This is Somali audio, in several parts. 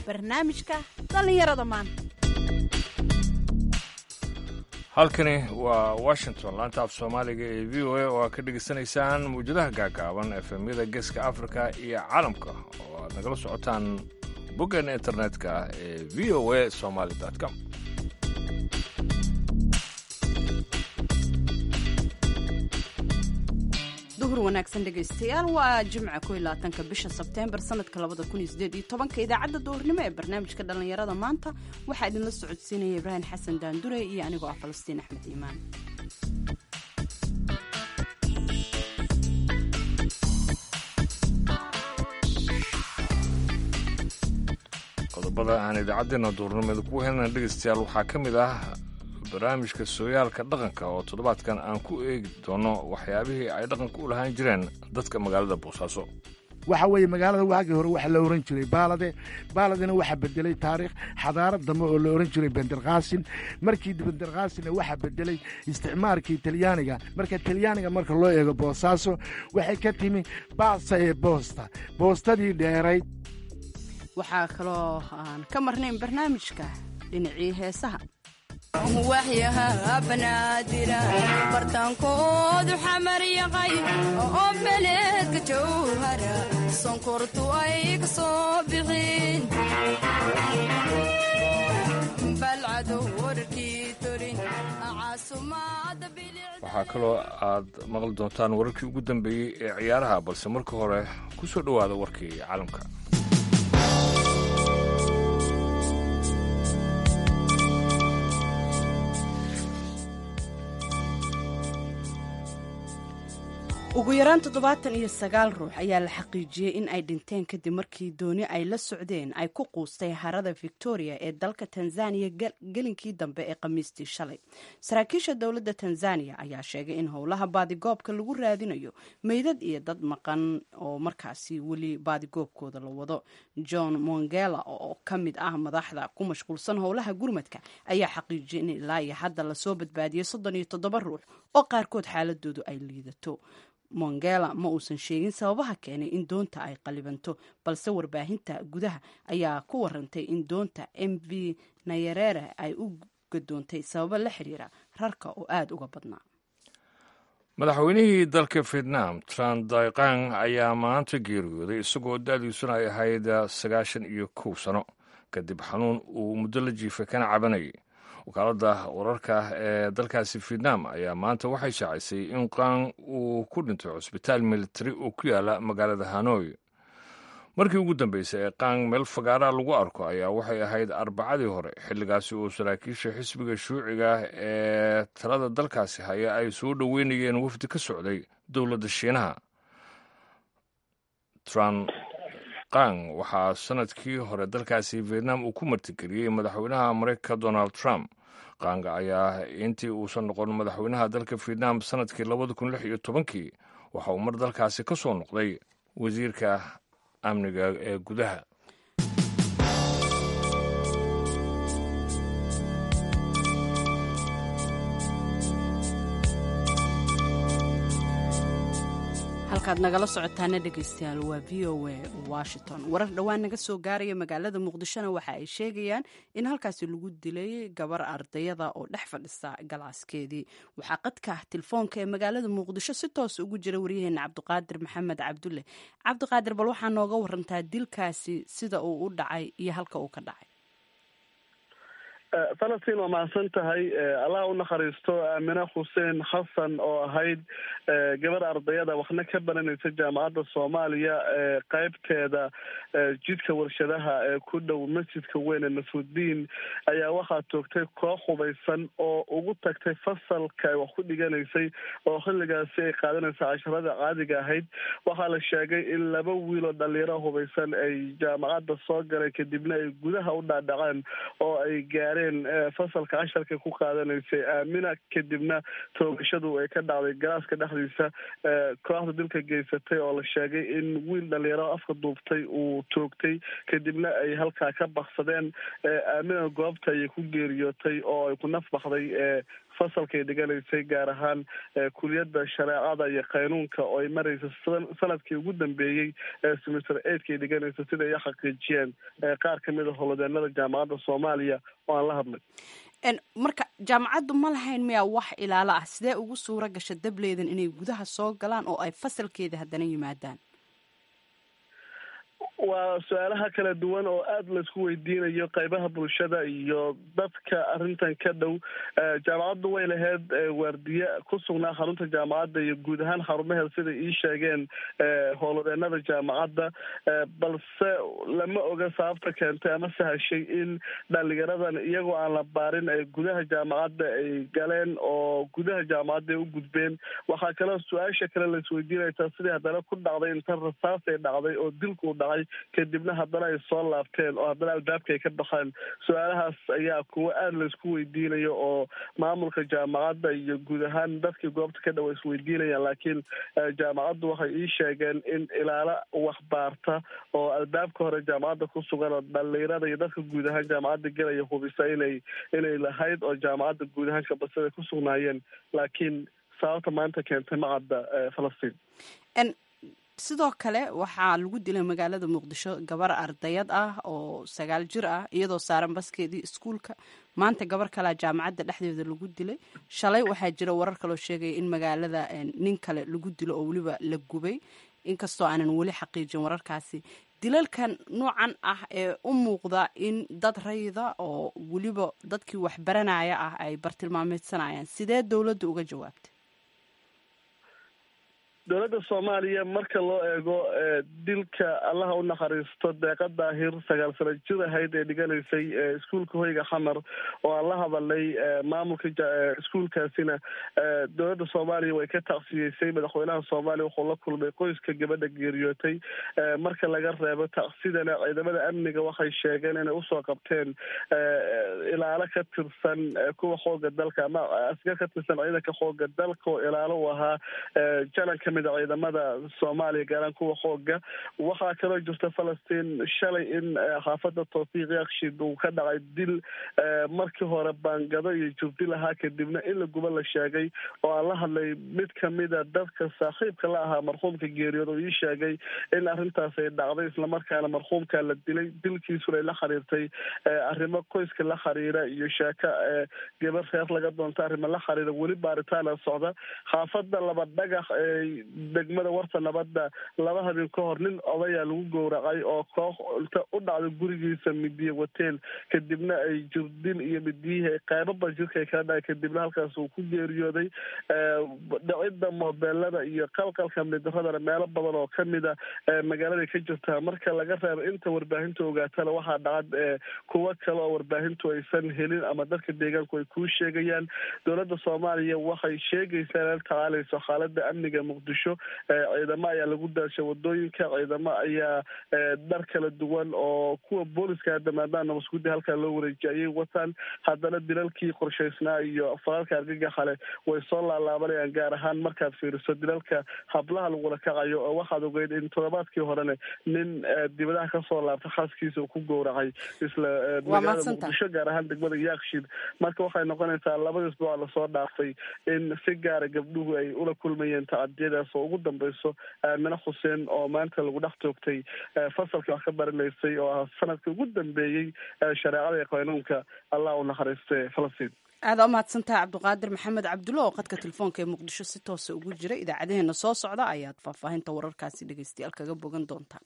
barnaamijka dhallinyarada maanta halkani waa washington laanta af soomaaliga ee v o a oo aad ka dhegaysanaysaan mawjadaha gaagaaban efemyada geeska afrika iyo caalamka oo aad nagala socotaan boggeena internetka ee v o a somaly com duhur wanaagsan dhegaystayaal waa jimca ko labaatanka bisha sebteembar sanadka labada kun iyo sideed iyo tobanka idaacadda duhurnimo ee barnaamijka dhallinyarada maanta waxaa idinla socodsiinaya ibraahim xasan daandure iyo anigoo ah falastiin axmed iimaan qodobada aan idaacaddeena duhurnimada ku helna dhegaystayaal waxaa ka mid ah barnaamijka sooyaalka dhaqanka oo toddobaadkan aan ku eegi doono waxyaabihii ay dhaqanka u lahaan jireen dadka magaalada boosaaso waxa weeye magaalada waagii hore waxa la ohan jiray baalade baaladena waxaa bedelay taariikh xadaarad dambe oo la ohan jiray benderkaasin markii benderkaasinna waxaa bedelay isticmaarkii talyaaniga marka talyaaniga marka loo eego boosaaso waxay ka timi baasa ee boosta boostadii dheerayd waxaa kaloo aan ka marnayn barnaamijka dhinacii heesaha waxyaha banaadira bartaankoodu xamar yaqay oo beleedka jawhara sonkortu ay ka soo bixin balcado wararkii torin caasumaada waxaa kaloo aad maqli doontaan wararkii ugu dambeeyey ee ciyaaraha balse marka hore ku soo dhowaada warkii caalamka ugu yaraan toddobaatan iyo sagaal ruux ayaa la xaqiijiyey in ay dhinteen kadib markii dooni ay la socdeen ay ku quustay harada victoria ee dalka tanzaniya gelinkii dambe ee khamiistii shalay saraakiisha dowladda tanzaniya ayaa sheegay in howlaha baadigoobka lagu raadinayo meydad iyo dad maqan oo markaasi weli baadigoobkooda la wado john mongela oo ka mid ah madaxda ku mashquulsan howlaha gurmadka ayaa xaqiijiyey in ilaa iyo hadda lasoo badbaadiyey soddon iyo toddoba ruux oo qaarkood xaaladoodu ay liidato mongela ma uusan sheegin sababaha keenay in doonta ay qalibanto balse warbaahinta gudaha ayaa ku warantay in doonta m v nayarere ay u gadoontay sababo la xiriira rarka oo aada uga badnaa madaxweynihii dalka vietnam tran daiqang ayaa maanta geeriyooday isagoo da-diisuna ay ahayd sagaashan iyo kow sano kadib xanuun uu muddo la jiifay kana cabanayay wakaaladda wararka ee dalkaasi vietnam ayaa maanta waxay shaacisay in qaan uu ku dhintay cusbitaal militari oo ku yaala magaalada hanoi markii ugu dambeysay ee qaan meel fagaara lagu arko ayaa waxay ahayd arbacadii hore xilligaasi oo saraakiisha xisbiga shuuciga ee talada dalkaasi haya ay soo dhoweynayeen wafdi ka socday dowladda shiinaha tran qang waxaa sanadkii hore dalkaasi vietnam uu ku martigeliyey madaxweynaha mareykanka donald trump qaanga ayaa intii uusan noqon madaxweynaha dalka vietnam sanadkii labada kun lix iyo tobankii waxa uu mar dalkaasi ka soo noqday wasiirka amniga ee gudaha halkaad nagala socotaana dhegaystayaal waa v o a washington warar dhowaan naga soo gaaraya magaalada muqdishona waxa ay sheegayaan in halkaasi lagu dilay gabar ardayada oo dhex fadhisa galaaskeedii waxaa qadka telefoonka ee magaalada muqdisho si toos ugu jira waryaheena cabdiqaadir maxamed cabdulle cabdiqaadir bal waxaa nooga warantaa dilkaasi sida uu u dhacay iyo halka uu ka dhacay falastiin waa mahadsan tahay allah u nakhariisto aamine xuseen xasan oo ahayd gabar ardayada waxna ka baranaysa jaamacadda soomaaliya qeybteeda jidka warshadaha ee ku dhow masjidka weyn ee nasrudiin ayaa waxaa toogtay koox hubaysan oo ugu tagtay fasalka ay wax ku dhiganaysay oo xilligaasi ay qaadanaysa casharada caadiga ahayd waxaa la sheegay in laba wiiloo dhalinyaro hubaysan ay jaamacadda soo galeen kadibna ay gudaha u dhaadhaceen oo ay gaareen fasalka casharka ku qaadanaysay aamina kadibna toogashadu ay ka dhacday galaaska dhexdiisa kooxda dilka geysatay oo la sheegay in wiil dhalinyaro afka duubtay uu toogtay kadibna ay halkaa ka baksadeen aamina goobta ayay ku geeriyootay oo ay ku naf baxday fasalkay dhiganaysay gaar ahaan kuliyadda shareecada iyo qaynuunka oo ay maraysa sanadkii ugu dambeeyey ee semester eigtkay dhiganaysa sida ay xaqiijiyeen qaar kamid a howlwadeenada jaamacadda soomaaliya oo aan la hadlay marka jaamacaddu ma lahayn miyaa wax ilaalo ah sidee ugu suura gasha dableedan inay gudaha soo galaan oo ay fasalkeeda haddana yimaadaan waa su-aalaha kala duwan oo aada laisku weydiinayo qaybaha bulshada iyo dadka arrintan ka dhow jaamacaddu way lahayd waardiye ku sugnaa xarunta jaamacadda iyo guud ahaan xarumaheeda sida ii sheegeen howlwadeenada jaamacadda balse lama oga sababta keentay ama sahashay in dhalinyaradan iyagoo aan la baarin ay gudaha jaamacadda ay galeen oo gudaha jaamacadda ay u gudbeen waxaa kaloo su-aasha kale laisweydiinaysaa sidii haddana ku dhacday inta rasaas ay dhacday oo dilku dhacay kadibna haddana ay soo laabteen oo haddana albaabka ay ka baxeen su-aalahaas ayaa kuwo aada laisku weydiinayo oo maamulka jaamacadda iyo guud ahaan dadkii goobta ka dhow isweydiinayaan laakiin jaamacaddu waxay ii sheegeen in ilaalo waxbaarta oo albaabka hore jaamacadda ku sugan oo dhalinyarada iyo dadka guud ahaan jaamacadda gelaya hubisa inay inay lahayd oo jaamacadda guud ahaan kabasada ku sugnaayeen laakiin sababta maanta keentay macadda falastiin sidoo kale waxaa lagu dilay magaalada muqdisho gabar ardayad ah oo sagaal jir ah iyadoo saaran baskeedii iskuulka maanta gabar kalea jaamacadda dhexdeeda lagu dilay shalay waxaa jira warar kaloo sheegaya in magaalada nin kale lagu dilo oo weliba la gubay inkastoo aanan weli xaqiijin wararkaasi dilalkan noocan ah ee u muuqda in dad rayida oo weliba dadkii waxbaranaya ah ay bartilmaameedsanayaan sidee dowladda uga jawaabtay dowladda soomaaliya marka loo eego dilka allaha u naxariisto deeqa daahir sagaal sano jir ahayd ee dhiganaysay iskuulka hoyga xamar oo aan la hadalay maamulka iskuulkaasina dowladda soomaaliya way ka taqsiyeysay madaxweynaha soomaaliya wuxuu la kulmay qoyska gabadha geeriyootay marka laga reebo taqsidana ciidamada amniga waxay sheegeen inay usoo qabteen ilaalo ka tirsan kuwa xooga dalka ama askar ka tirsan ciidanka xooga dalka oo ilaalo u ahaa jalan kamid a ciidamada soomaaliya gaaraan kuwa xooga waxaa kaloo jirta falastiin shalay in xaafada tawfiiq yakshid uu ka dhacay dil markii hore baangado iyo jubdil ahaa kadibna in la guba la sheegay oo aan la hadlay mid kamida dadka saaxiibka la ahaa marxuumka geeriyood oo ii sheegay in arrintaas ay dhacday islamarkaana marxuumka la dilay dilkiisuna ay la xiriirtay arrimo qoyska la xiriira iyo sheeko gabar reer laga doonta arrimo la xiriira weli baaritaana socda xaafada laba dhagax degmada warta nabadda laba habeen ka hor nin odayaa lagu gowracay oo koox inta u dhacday gurigiisa midiye wateen kadibna ay jirdin iyo midiyihii ay qeybaba jirka ay kala dhacay kadibna halkaas uu ku geeriyooday dhicidda moobeelada iyo qalqalka midaradana meelo badan oo kamida magaaladay ka jirtaa marka laga reebo inta warbaahinta ogaatana waxaa dhacad kuwo kale oo warbaahintu aysan helin ama dadka deegaanku ay kuu sheegayaan dowladda soomaaliya waxay sheegaysaa inala tacaalayso xaalada amniga muqdisho ciidamo ayaa lagu daashay wadooyinka ciidamo ayaa dhar kala duwan oo kuwa booliska hadda maadaama masguudi halkaa loo wareejiyay ayay wataan haddana dilalkii qorshaysnaa iyo falaalka argagaxale way soo laalaabanayaan gaar ahaan markaad fiiriso dilalka hablaha lagula kacayo oo waxaad ogeyd in toddobaadkii horene nin dibadaha kasoo laabta xaaskiisa uu ku gowracay isla magaalada muqdisho gaar ahaan degmada yaakshid marka waxay noqonaysaa labada isbuuca lasoo dhaafay in si gaara gabdhuhu ay ula kulmayeen tacadiyadaas oo ugu dambeyso aamine xuseen oo maanta lagu dhex toogtay fasalkii wax ka baranaysay oo ah sanadkii ugu dambeeyey shareecada iyo qaynuunka allah u naxariiste falastiin aada u mahadsantaha cabdiqaadir maxamed cabdulla oo qadka telefoonka ee muqdisho si toosa ugu jira idaacadeheena soo socda ayaad faahfaahinta wararkaasi dhegeystayaal kaga bogan doontaan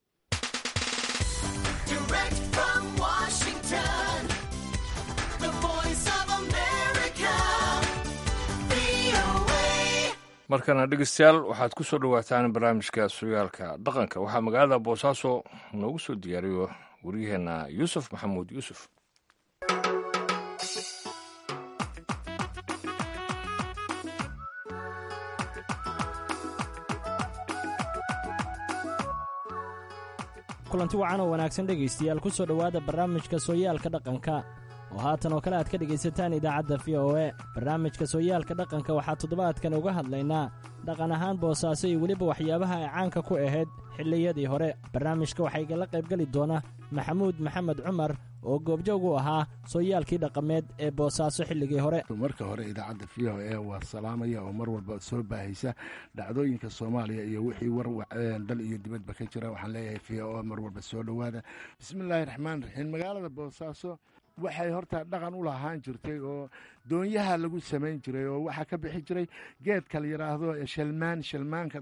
markana dhegeystayaal waxaad ku soo dhowaataan barnaamijka sugaalka dhaqanka waxaa magaalada boosaaso noogu soo diyaariyo waryaheena yuusuf maxamuud yuusuf kulanti wacan oo wanaagsan dhegaystayaal ku soo dhowaada barnaamijka sooyaalka dhaqanka oo haatan oo kale aad ka dhegaysataan idaacadda v o e barnaamijka sooyaalka dhaqanka waxaa toddobaadkan uga hadlaynaa dhaqan ahaan boosaaso iyo weliba waxyaabaha ay caanka ku ahayd xilliyadii hore barnaamijka waxaa igala qaybgeli doona maxamuud maxamed cumar oo goobjoog u ahaa sooyaalkii dhaqameed ee boosaaso xilligii hore marka hore idaacadda v o e waa salaamaya oo mar walba soo baahaysa dhacdooyinka soomaaliya iyo wixii war dal iyo dibadba ka jira waxaan leeyahay v o mar walba soo dhowaada bismillaahi raxmaan raxiim magaalada boosaaso waxay horta dhaqan u lahaan jirtay oo doonyaha lagu samayn jiray oo waxaa ka bixi jiray geedka la yidhaahdo shalmaan shalmaanka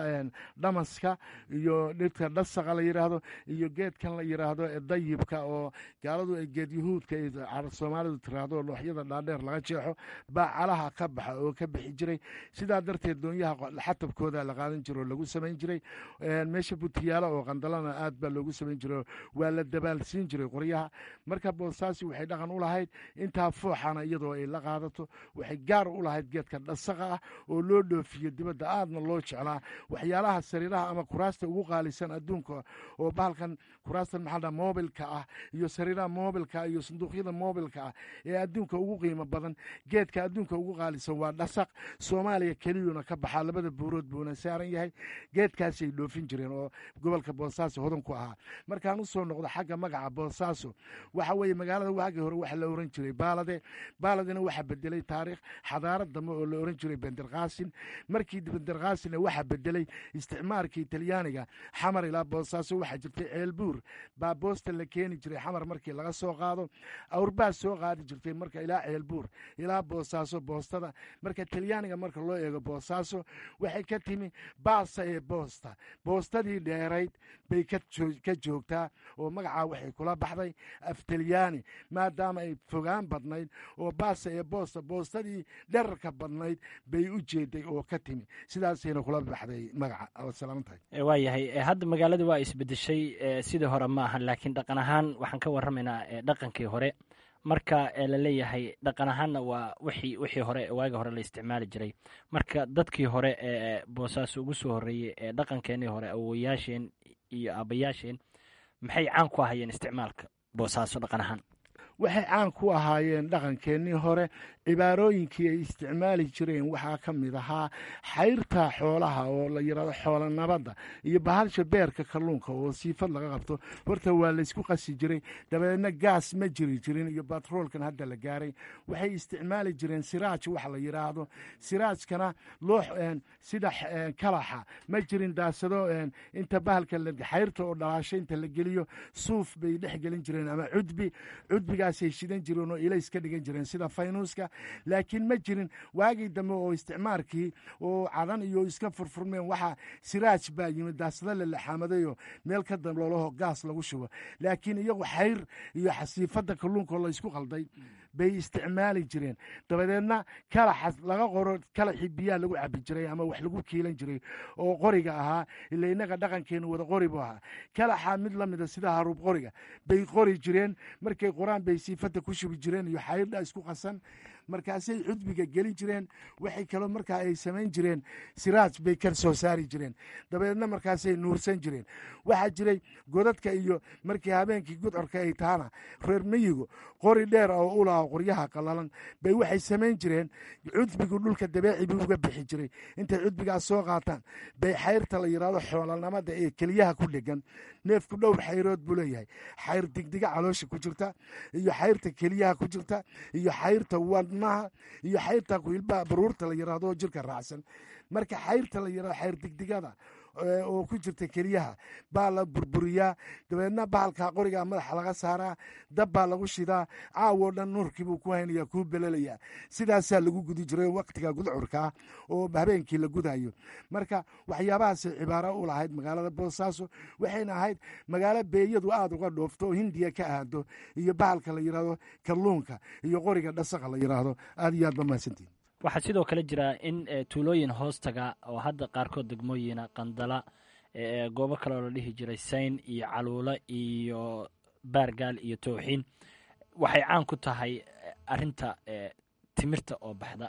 dhamaska iyo dhirka dhasaqa la yidhaahdo iyo geedkan la yidhaahdo dayibka oo gaaladu ay geed yuhuudka soomaalidu tiraahdo looxyada dhaadheer laga jeexo baa calaha ka baxa oo ka bixi jiray sidaa darteed doonyaha xatabkooda la qaadan jiro oo lagu samayn jiray meesha butiyaalo oo qandalana aad baa loogu samayn jiray waa la dabaalsiin jiray qoryaha marka boosaasi waxay dhaqan u lahayd intaa fooxana iyadoo ay la qaadato waxay gaar u lahayd geedka dhasaqa ah oo loo dhoofiyo dibadda aadna loo jeclaa waxyaalaha sariiraha ama kuraasta ugu qaalisan adduunka oo bahalkan kuraastan maxaa moobilka ah iyo sariiraha moobilka iyo sanduuqyada moobilka ah ee adduunka ugu qiimo badan geedka adduunka ugu qaalisan waa dhasaq soomaaliya keliyuna ka baxaa labada buurood buuna saaran yahay geedkaasay dhoofin jireen oo gobolka boosaaso hodan ku ahaa markaan u soo noqdo xagga magaca boosaaso waxa weeye magaalada waagii hore waxa la oran jiray baalade baaladina waxaa bedelay taariikh xadaarad dambe oo la oran jiray benderkaasin markii benderkaasinna waxaa bedelay isticmaarkii talyaaniga xamar ilaa boosaaso waxaa jirtay ceelbuur baa boosta la keeni jiray xamar markii laga soo qaado awrbaa soo qaadi jirtay marka ilaa ceelbuur ilaa boosaaso boostada marka talyaaniga marka loo eego boosaaso waxay ka timi baasa ee boosta boostadii dheerayd bay ka joogtaa oo magacaa waxay kula baxday af talyaani maadaama ay fogaan badnayd oo baasa ee boosta boostadii dherarka badnayd bay u jeeday oo ka timi sidaasayna kula baxday magaca oo salaamantahay waa yahay hadda magaalada waa isbedeshay sidii hore ma aha laakiin dhaqan ahaan waxaan ka warramaynaa dhaqankii hore marka la leeyahay dhaqan ahaanna waa wixii wixii hore waagi hore la isticmaali jiray marka dadkii hore ee boosaaso ugu soo horreeyey ee dhaqankeenii hore awoyaasheen iyo aabayaasheen maxay caan ku ahayeen isticmaalka boosaaso dhaqan ahaan waxay caan ku ahaayeen dhaqankeennii hore cibaarooyinkii ay isticmaali jireen waxaa ka mid ahaa xayrta xoolaha oo la yidhahdo xoola nabadda iyo bahalsha beerka kalluunka oo siifad laga qabto horta waa laysku qasi jiray dabadeedna gaas ma jiri jirin iyo batroolkan hadda la gaaray waxay isticmaali jireen siraaj waxa la yidhaahdo siraajkana loox sida kalaxa ma jirin daasado inta bahalka xayrta oo dhalaasho inta la geliyo suuf bay dhex gelin jireen ama cudbi cudbigaasay shidan jireen oo ilays ka dhigan jireen sida faynuuska laakiin ma jirin waagii dambe oo isticmaarkii oo cadan iyo iska furfurmeen waxaa siraaj baa yimid daasado la laxaamadayo meel ka damloolaho gaas lagu shubo laakiin iyagu xayr iyo xasiifadda kalluunkaoo laysku qalday bay isticmaali jireen dabadeedna kalaxa laga qoro kalaxii biyaa lagu cabi jiray ama wax lagu kiilan jiray oo qoriga ahaa ila innaga dhaqankeenu wada qori buu ahaa kalaxa mid la mida sida haruub qoriga bay qori jireen markay qoraan bay siifadda ku shubi jireen iyo xayirdha isku qasan markaasay cudbiga gelin jireen waxay kaloo markaa ay samayn jireen siraaj bay ka soo saari jireen dabadeedna markaasay nuursan jireen waxaa jiray godadka iyo markii habeenkii gudcorka ay tahana reer meyigu qori dheer oo u laha qoryaha qallalan bay waxay samayn jireen cudbigu dhulka dabeeci buu uga bixi jiray intay cudbigaas soo qaataan bay xayrta la yidhahdo xoolanimada ee keliyaha ku dhegan neefku dhowr xayrood buu leeyahay xayr digdiga caloosha ku jirta iyo xayrta keliyaha ku jirta iyo xayrta wadnaha iyo xayrta kuilbaha baruurta la yidhahdo oo jirka raacsan marka xayrta la yidhahdo xayr digdigada oo ku jirta keliyaha baa la burburiyaa dabeedna bahalkaa qorigaa madaxa laga saaraa dab baa lagu shidaa caawoo dhan nuurkiibuu ku haynaya kuu belelayaa sidaasaa lagu gudi jiray waktiga gudcurkaa oo habeenkii la gudayo marka waxyaabahaasay cibaaro u lahayd magaalada boosaaso waxayna ahayd magaalo beeyadu aada uga dhoofto oo hindiya ka aado iyo bahalka la yidhahdo kalluunka iyo qoriga dhasaqa la yidhaahdo aada iyo aad ba mahadsantiin waxaa sidoo kale jira in tuulooyin hoostaga oo hadda qaarkood degmooyina qandala goobo kale oo la dhihi jiray sayn iyo caluula iyo baargaal iyo towxiin waxay caan ku tahay arinta timirta oo baxda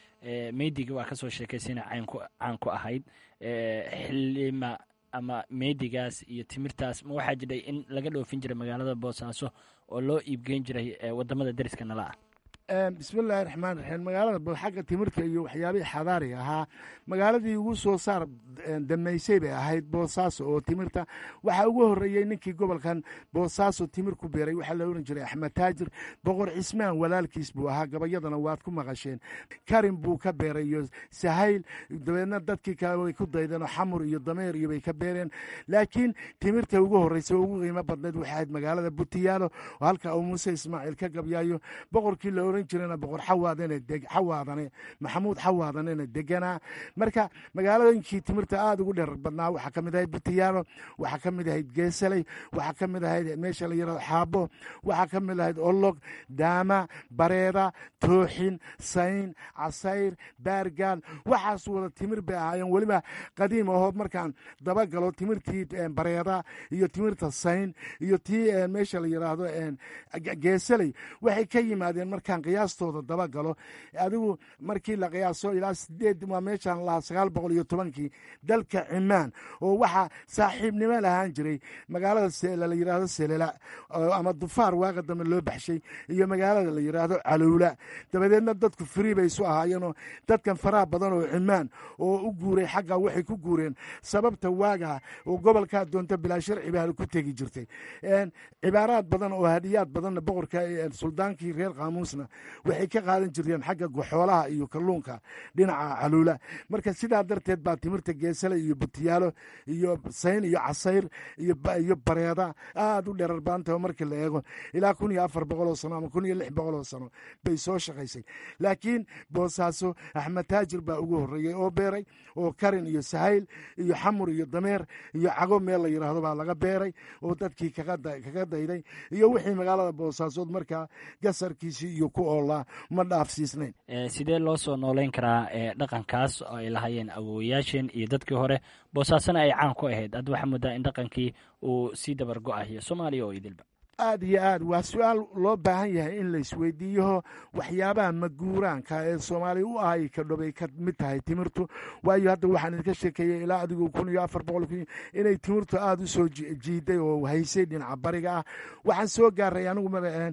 meydiga waa kasoo sheekaysana caan ku ahayd xilima ama meydigaas iyo timirtaas ma waxaa jiray in laga dhoofin jiray magaalada boosaaso oo loo iibgeyn jiray wadamada deriska nala ah bismillaahi raxmaan raxiim magaalada xagga timirta iyo waxyaabihii xadaariga ahaa magaaladii ugu soo saar damaysay bay ahayd boosaaso oo timirta waxaa ugu horeeyey ninkii gobolkan boosaaso timir ku beeray waxaa la oran jiray axmed taajir boqor cismaan walaalkiis buu ahaa gabayadana waad ku maqasheen karin buu ka beeray iyo sahayl dabeedna dadkii kale way ku daydeen oo xamur iyo dameer iyo bay ka beereen laakiin timirta ugu horreysa oo ugu qiimo badnayd waxay ahayd magaalada butiyaalo oo halka uu muuse ismaaciil ka gabyaayo boqorkii la oran jirana boqor xawaadane xawaadane maxamuud xawaadanena deganaa marka magaalooyinkii timirta aada ugu dherer badnaa waxaa ka mid ahayd butiyaalo waxaa ka mid ahayd geesaley waxaa ka mid ahayd meesha la yirahdo xaabo waxaa ka mid ahayd olog daama bareeda tooxin sayn casayr baargaal waxaas wada timir bay ahaayeen weliba qadiim ahoo markaan dabagalo timirtii bareeda iyo timirta sayn iyo tii meesha la yiraahdo geesaley waxay ka yimaadeen markaan qiyaastooda dabagalo adigu markii la qiyaaso ilaa sideed waa meeshaan lahaa sagaal boqol iyo tobankii dalka cimaan oo waxaa saaxiibnimo lahaan jiray magaalada la yiraahdo selela ama dufaar waaqa dambe loo baxshay iyo magaalada la yiraahdo calowla dabadeedna dadku frii bay isu ahaayeenoo dadkan faraha badan oo cimaan oo u guuray xagga waxay ku guureen sababta waagaa oo gobolkaa doonta bilaa sharci baa ku tegi jirtay cibaaraad badan oo hadiyaad badanna boqorka suldaankii reer qaamuusna waxay ka qaadan jirteen xagga goxoolaha iyo kalluunka dhinaca caluula marka sidaa darteed baa timirta geesale iyo butiyaalo iyo sayn iyo casayr iyo bareeda aada u dherar baantaho markii la eego ilaa kun iyo afar boqoloo sano ama kun iyo lix boqoloo sano bay soo shaqaysay laakiin boosaaso axmed taajir baa ugu horreeyey oo beeray oo karin iyo sahayl iyo xamur iyo dameer iyo cago meel la yiraahdo baa laga beeray oo dadkii kaga dayday iyo wixii magaalada boosaasood markaa gasarkiisii iyo ku oolaa ma dhaafsiisnayn sidee loo soo nooleyn karaa dhaqankaas oo ay lahaayeen awoowayaasheen iyo dadkii hore boosaasona ay caan ku ahayd hadda waxaa muddaa in dhaqankii uu sii dabar go-ayo soomaaliya oo idilba aad iyo aad waa su-aal loo baahan yahay in laisweydiiyaho waxyaabaha maguuraanka ee soomaaliya u ahay kadhobay ka mid tahay timirtu waayo hadda waxaan idinka sheekeeyey ilaa adigu kun iyo afar boqol inay timirtu aada u soo jiiday oo haysay dhinaca bariga ah waxaan soo gaaray anigu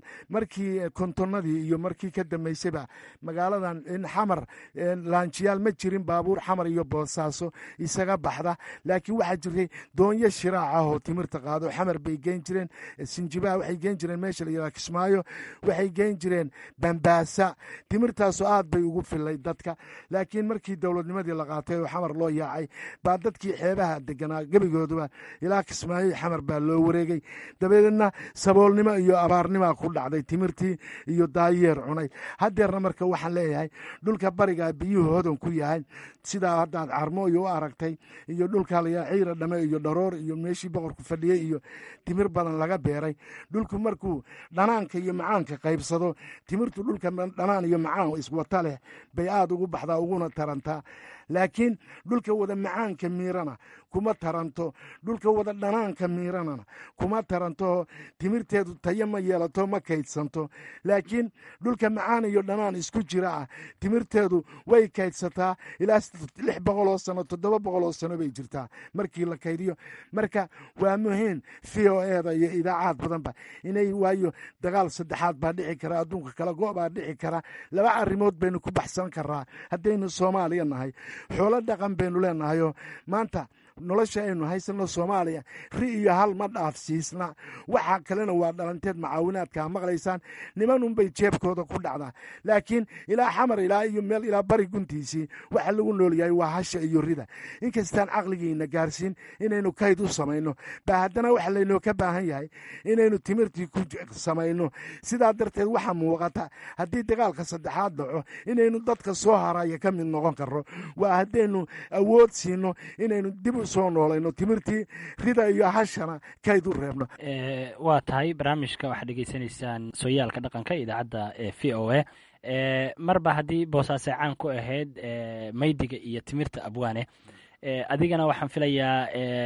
markii kontonnadii iyo markii ka dambeysayba magaaladan in xamar laanjiyaal ma jirin baabuur xamar iyo boosaaso isaga baxda laakiin waxaa jirtay doonyo shiraac ah oo timirta qaado xamar bay geyn jireen sinjiba waxay geen jireen meesha la yihahdo kismaayo waxay geen jireen bambaasa timirtaasoo aad bay ugu filay dadka laakiin markii dowladnimadii la qaatay oo xamar loo yaacay baa dadkii xeebaha deganaa gebigooduba ilaa kismaayo xamar baa loo wareegay dabadeedna saboolnimo iyo abaarnimaa ku dhacday timirtii iyo daayeer cunay haddeerna marka waxaan leeyahay dhulka barigaa biyuhu hodan ku yahay sidaa haddaad carmo iyo u aragtay iyo dhulka la ciira dhame iyo dharoor iyo meeshii boqorku fadhiyey iyo timir badan laga beeray dhulku markuu dhanaanka iyo macaanka qaybsado timirtu dhulka dhanaan iyo macaan iswata leh bay aada ugu baxdaa uguna tarantaa laakiin dhulka wada macaanka miirana kuma taranto dhulka wada dhanaanka miiranana kuma taranto timirteedu tayo ma yeelato ma kaydsanto laakiin dhulka macaan iyo dhanaan isku jira ah timirteedu way kaydsataa ilaa lix boqoloo sano toddoba boqoloo sano bay jirtaa markii la kaydiyo marka waa muhiim v o eda iyo idaacaad badanba inay waayo dagaal saddexaad baa dhici kara adduunka kala go' baa dhici kara laba arrimood baynu ku baxsan karaa haddaynu soomaaliya nahay xoolo dhaqan baynu leenahayoo maanta nolosha aynu haysano soomaaliya ri iyo hal ma dhaafsiisna waxaa kalena waa dhalanteed macaawinaadkaa maqlaysaan nimanunbay jeebkooda ku dhacdaa laakiin ilaa xamar ilaa iyo meel ilaa bari guntiisii waxa lagu noolyahay waa hasha iyo rida inkastaan caqligiina gaarsiin inaynu kayd u samayno ba haddana waxa laynoo ka baahan yahay inaynu timirtii ku samayno sidaa darteed waxaa muuqata haddii dagaalka saddexaad dhaco inaynu dadka soo haraya ka mid noqon karno waa haddaynu awood siino inaynu dib u soo noolayno timirtii rida iyo hashana kayd u reebno waa tahay barnaamijka waxaad dhegeysanaysaan sooyaalka dhaqanka idaacadda v o a marba haddii boosaasay caan ku ahayd maydiga iyo timirta abwaane adigana waxaan filayaa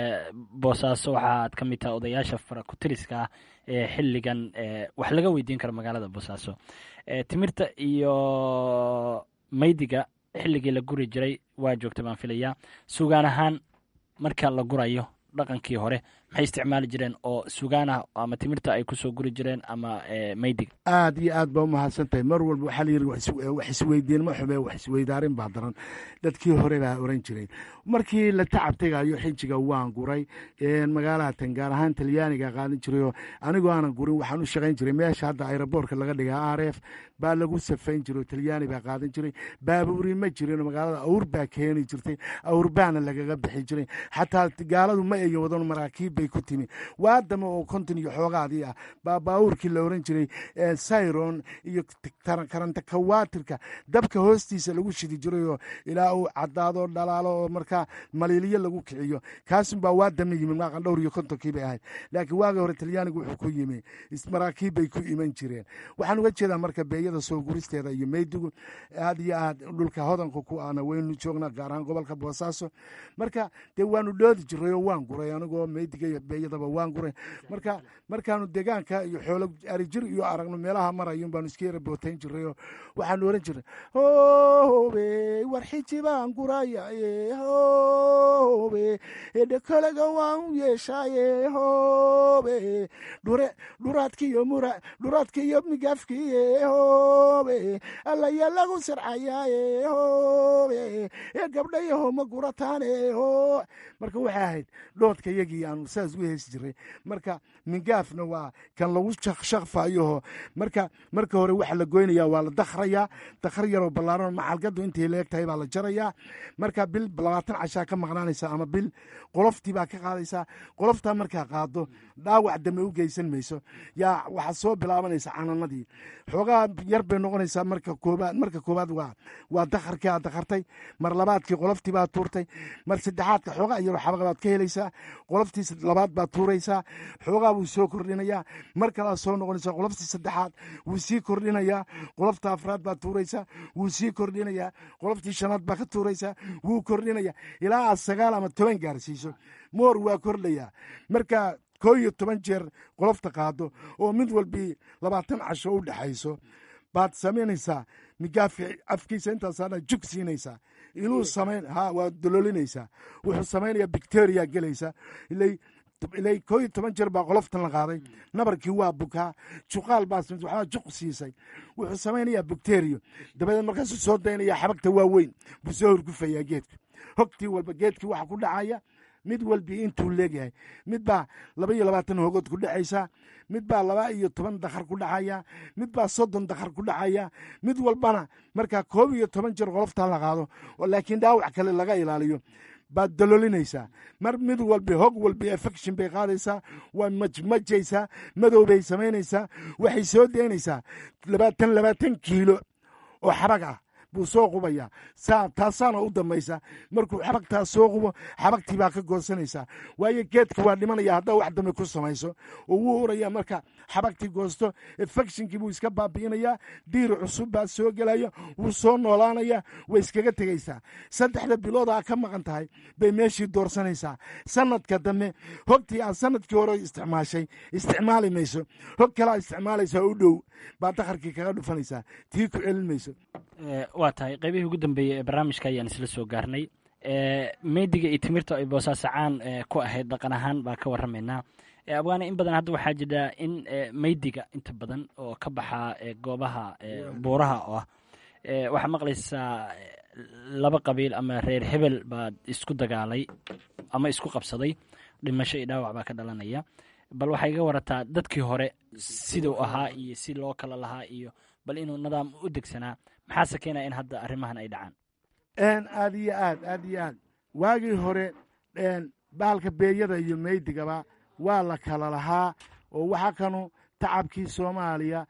boosaaso waxaaad ka mid tahay odayaasha farakutiriska ah ee xilligan wax laga weydiin karo magaalada boosaaso timirta iyo maydiga xilligii la guri jiray waa joogta baan filayaa sugaan ahaan marka la gurayo dhaqankii hore maxay isticmaali jireen oo sugaanah ama timirta ay kusoo guri jireen ama maydiga aad iyo aad baa umahadsan tahay mar walba waxaa layidhi wax isweydiin ma xume wax isweydaarin baa daran dadkii hore baa oran jiray markii la tacab tegayo xijiga waan guray magaalaha tan gaar ahaan talyaaniga qaadan jirayoo anigoo aanan gurin waxaan u shaqayn jiray meesha hadda aeroboortka laga dhigaa r f baa lagu safayn jiray oo talyaani baa qaadan jiray baabuuri ma jirin magaalada awr baa keeni jirtay awr baana lagaga bixi jiray xataa gaaladu ma eegin wadan maraakiib bay ku timi waadama oo konton iyo xoogaadii ah baa baabuurkii la oran jiray sayron iyo karanta kawaatirka dabka hoostiisa lagu shidi jirayoo ilaa uu cadaado dhalaalo oo markaa maliiliyo lagu kiciyo kaasunbaa waadama yimi maaqan dhowr iyo kontonkii bay ahayd laakiin waagi hore talyaanigu wuxuu ku yimi maraakiib bay ku iman jireen waxaan uga jeedaa marka beeyada soo guristeeda iyo meydigu aad iyo aad dhulka hodanka ku ana waynu joognaa gaar ahaan gobolka boosaaso marka dee waanu dhoodi jiray oo waan guray anigoo meydiga iyo beeyadaba waan guray marka markaanu deegaanka iyo xoolo arijir iyo aragno meelaha marayun baanu iska yara bootayn jiray oo waxaanu oran jiray hobe war xiji baan guraya hobe edhekolaga waan u yeeshaaye hobe dhure dhuraadki iyo mura dhuraadki iyo migaafkiye hobe allaya lagu sircayaaye hobe ee gabdhayaho ma gurataane ho marka waxay ahayd dhoodka yagii aanu saas u heesi jiray marka mingaafna waa kan lagu shaqfayoho marka marka hore waxa la goynaya waa la dakhrayaa dakhar yaroo ballaaran macalgadu intay leeg tahay baa la jarayaa marka bil labaatan cashaa ka maqnaanaysa ama bil qoloftii baa ka qaadaysaa qoloftaa markaa qaado dhaawac dame u geysan mayso yaa waxaad soo bilaabanaysa cananadii xoogaa yar bay noqonaysaa marka koobaad marka koobaad waa waa dakharkii aad dakhartay mar labaadkii qoloftii baad tuurtay mar saddexaadka xoogaa yaroo xabaqa baad ka helaysaa qoloftii labaad baad tuuraysaa xoogaa wuu soo kordhinayaa mar kalaad soo noqonaysaa qoloftii saddexaad wuu sii kordhinayaa qolofta afraad baad tuuraysaa wuu sii kordhinayaa qoloftii shanaad baa ka tuuraysaa wuu kordhinayaa ilaa aad sagaal ama toban gaarsiiso moor waa kordhayaa marka koo iyo toban jeer qolofta qaado oo mid walbii labaatan casho u dhexayso baad samaynaysaa migaafi afkiisa intaasaadha jug siinaysaa inuu samayn ha waad dololinaysaa wuxuu samaynayaa bicteria gelaysa ilay ilay koo iyo toban jeer baa qoloftan la qaaday nabarkii waa bukaa juqaal baa waxbaa juq siisay wuxuu samaynayaa bacterio dabadeed markaasuu soo daynaya xabagta waaweyn buu soo horgufayaa geedka hogtii walba geedkii waxa ku dhacaya mid walbii intuu leegyahay mid baa laba iyo labaatan hogood ku dhacaysa mid baa laba iyo toban dakhar ku dhacaya mid baa soddon dakhar ku dhacaya mid walbana markaa koob iyo toban jeer qoloftaa la qaado laakiin dhaawac kale laga ilaaliyo baad dalolinaysaa mar mid walbi hog walbi affection bay qaadaysaa waa majmajaysaa madow bay samaynaysaa waxay soo daynaysaa labaatan labaatan kiilo oo xabag ah buu soo qubayaa saa taasaana u dambaysa markuu xabagtaas soo qubo xabagtii baa ka goosanaysaa waayo geedka waa dhimanaya haddaa wax dambe ku samayso oo wuu uraya marka xabagtii goosto efectionkii buu iska baabi'inayaa diir cusub baa soo gelaya wuu soo noolaanaya way iskaga tegaysaa saddexda biloodaa ka maqan tahay bay meeshii doorsanaysaa sanadka dambe hogtii aad sanadkii hore isticmaashay isticmaali mayso hog kalaa isticmaalaysaa u dhow baa dakharkii kaga dhufanaysaa tii ku celin mayso waa tahay qaybihii ugu dambeeyey ee barnaamijka ayaan isla soo gaarnay meydiga iyo timirta ay boosaasacan ku ahayd dhaqan ahaan baa ka waramaynaa abwaane in badan hadda waxaa jira in meydiga inta badan oo ka baxa goobaha buuraha oo ah waxaa maqlaysaa laba qabiil ama reer hebel baad isku dagaalay ama isku qabsaday dhimasho iyo dhaawac baa ka dhalanaya bal waxay iga warataa dadkii hore siduu ahaa iyo si loo kala lahaa iyo bal inuu nidaam u degsanaa maxaase keenaya in hadda arrimahan ay dhacaan aad iyo aad aad iyo aad waagii hore bahalka beeyada iyo meydigaba waa la kala lahaa oo waxa kanu tacabkii soomaaliya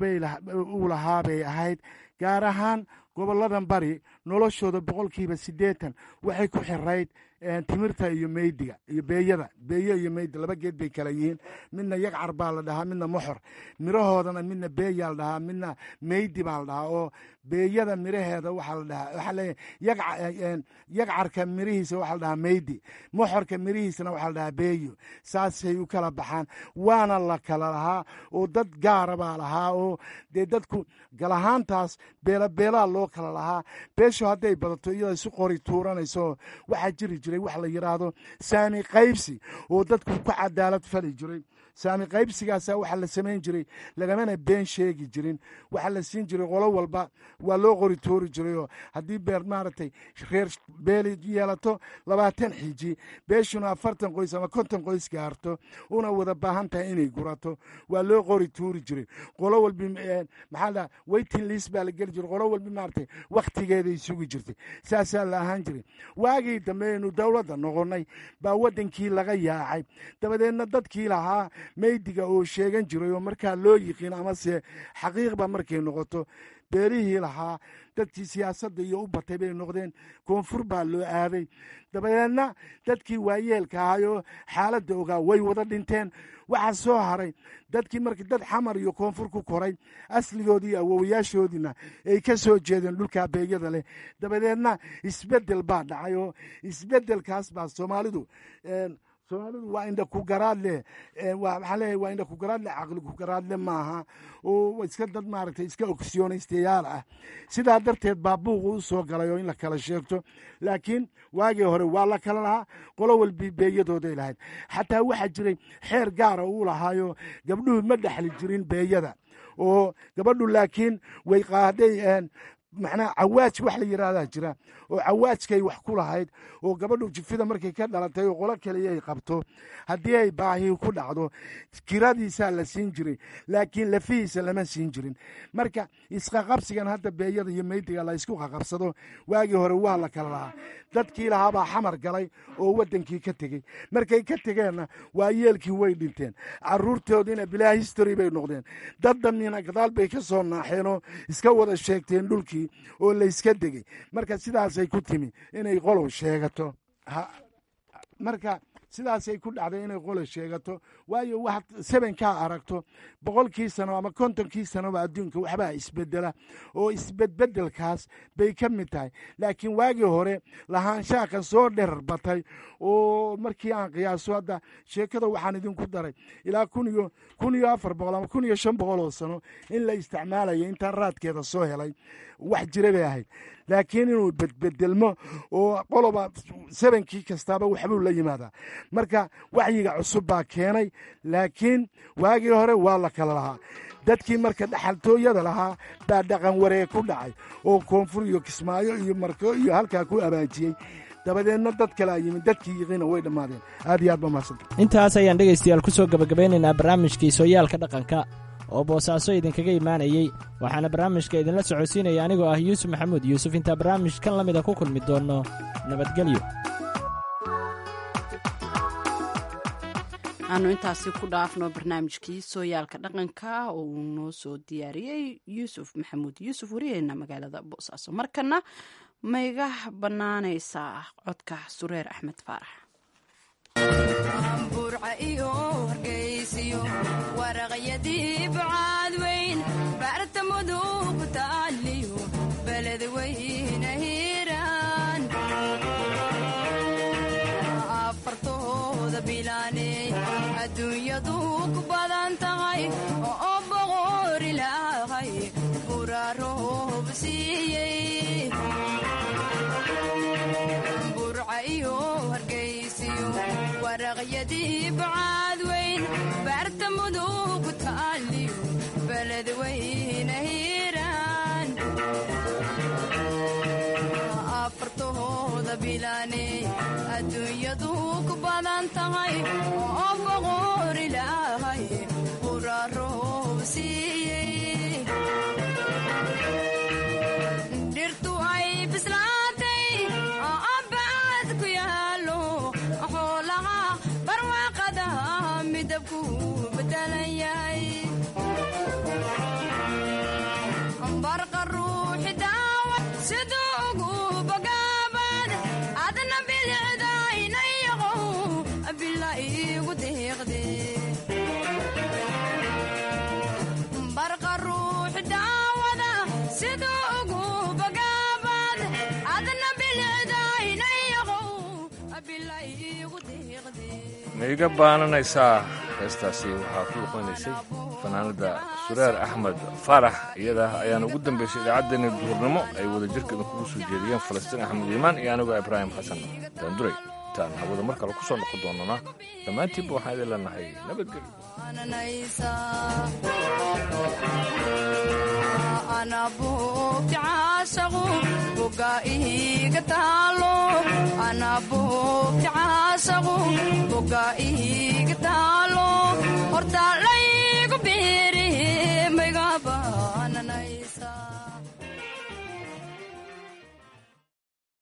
uu lahaa bay ahayd gaar ahaan gobolladan bari noloshooda boqolkiiba siddeetan waxay ku xirayd timirta iyo meydiga iyo beeyada beeyo iyo meydi laba geed bay kala yihiin midna yagcar baa la dhahaa midna moxor mirahoodana midna beeyaa la dhahaa midna meydi baa la dhahaa oo beeyada miraheeda waxaa la dhahaa waxaa leeyahay yagcarka mirihiisa waxaa la dhahaa meydi moxorka mirihiisana waxaa la dhahaa beeyo saasay u kala baxaan waana la kala lahaa oo dad gaara baa lahaa oo dee dadku galahaantaas beelabeelaa loo kala lahaa beesha beeshu hadday badato iyada isu qori tuuranayso waxaa jiri jiray wax la yidhaahdo saami qaybsi oo dadku ku cadaalad fali jiray saami qaybsigaasa waxaa la samayn jiray lagamana been sheegi jirin waxaa la siin jiray qolo walba waa loo qori tuuri jirayoo haddii beer maaragtay reer beeli yeelato labaatan xiji beeshuna afartan qoys ama konton qoys gaarto una wada baahan tahay inay gurato waa loo qori tuuri jiray qolo walbi maxaa la waiting list baa la geli jiray qolo walbi maaragtay wakhtigeeday sugi jirtay saasaa la ahaan jiray waagii dambe aynu dowladda noqonnay baa waddankii laga yaacay dabadeedna dadkii lahaa meydiga oo sheegan jiray oo markaa loo yiqiin amase xaqiiqba markay noqoto beelihii lahaa dadkii siyaasadda iyo u batay bay noqdeen koonfur baa loo aaday dabadeedna dadkii waayeelka ahayoo xaaladda ogaa way wada dhinteen waxaa soo haray dadkii markii dad xamar iyo koonfur ku koray asligoodii awowayaashoodiina ay ka soo jeedeen dhulkaa beegyada leh dabadeedna isbeddel baa dhacay oo isbeddelkaas baa soomaalidu soomaalidu waa indha ku garaadle waxaa leeyahay waa indha ku garaadle caqli ku garaadle maaha oo iska dad maaragtay iska oksiyonaystayaal ah sidaa darteed baa buuqu u soo galay oo in la kala sheegto laakiin waagii hore waa la kala lahaa qolo walbi beeyadooday lahayd xataa waxaa jiray xeer gaara uu lahaayo gabdhuhu ma dhexli jirin beeyada oo gabadhu laakiin way qaaday macnaha cawaaj wax la yidhaahdaa jira oo cawaajkay wax ku lahayd oo gabadhu jifida markay ka dhalatay oo qolo kaliya ay qabto haddii ay baahi ku dhacdo kiradiisaa la siin jiray laakiin lafihiisa lama siin jirin marka isqaqabsigan hadda beeyada iyo meydiga la isku qaqabsado waagii hore waa la kala lahaa dadkii lahaabaa xamar galay oo waddankii ka tegey markay ka tegeenna waa yeelkii way dhinteen caruurtoodiina bilaa history bay noqdeen dad dannina gadaal bay ka soo naaxeenoo iska wada sheegteen dhulkii oo layska degey marka sidaasay ku timi inay qolow sheegato marka sidaasay ku dhacday inay qolo sheegato waayo waxaad sebenkaa aragto boqolkii sano ama kontonkii sanoba adduunka waxbaa isbedela oo isbedbedelkaas bay ka mid tahay laakiin waagii hore lahaanshaaka soo dherar batay oo markii aan qiyaaso hadda sheekada waxaan idinku daray ilaa kun iyo kun iyo afar boqol ama kun iyo shan boqol oo sano in la isticmaalayo intaan raadkeeda soo helay wax jira bay ahayd laakiin inuu bedbedelmo oo qoloba sebenkii kastaaba waxbuu la yimaadaa marka waxyiga cusub baa keenay laakiin waagii hore waa la kala lahaa dadkii marka dhaxaltooyada lahaa baa dhaqan wareeg ku dhacay oo koonfur iyo kismaayo iyo marko iyo halkaa ku abaajiyey dabadeedna dad kalea yimid dadkii yiqiina way dhammaadeen aad iyo aad ba mahadsanta intaas ayaan dhegaystayaal ku soo gebagabeynaynaa barnaamijkii sooyaalka dhaqanka oo boosaaso idinkaga imaanayey waxaana barnaamijka idinla socodsiinaya anigoo ah yuusuf maxamuud yuusuf intaa barnaamij kan la mida ku kulmi doonno nabadgelyo aanu intaasi ku dhaafno barnaamijkii sooyaalka dhaqanka oo uu noo soo diyaariyey yuusuf maxamuud yuusuf wariyeena magaalada boosaaso markana mayga bannaanaysaa codka sureer axmed faarax burca iyo hargaysiyo waraqyadii bucaad weyn baarta mudug taaliyo beled weyna hiiraan afartooda bilaaney adduunyadu ku badan tahay oo boqor ilaahay buraroob siiyey burca iyo hargaysiyo waraqyadii bucaad weyn baarta mudug taaliyo beled weyna hiiraan afartahooda bilaaney adduunyadu ku badan tahay oo boqor ilaahay buraroob siiyey dhirtu ay bislaatay abbaad ku yaalo xoolaha barwaaqada midabku bedelan yahay barqa ruuxi daawa siduu ugu bogaabad adna bilicdaynayaqow bila iigu deeqde barqa ruuxi daawada siduu ugu bogaabad adna bilicdaynayaqow bila iigu deeqde ma iga baananaysaa heestaasi waxaa ku luqanaysay fanaanada sureer axmed faarax iyada ayaana ugu dambeysay idaacaddeenii duhurnimo ay wada jirkeeda kugu soo jeediyeen falastiin axmed iimaan iyo anigoo ibraahim xasan daanduray intaan hawada mar kale ku soo noqon doonana dhammaantiinba waxaan idin leenahay nabadgelyo anabuugti caashaqu buga iiga taalo anabuugti caashaqu buga iiga taalo horta laygu biiri maygaba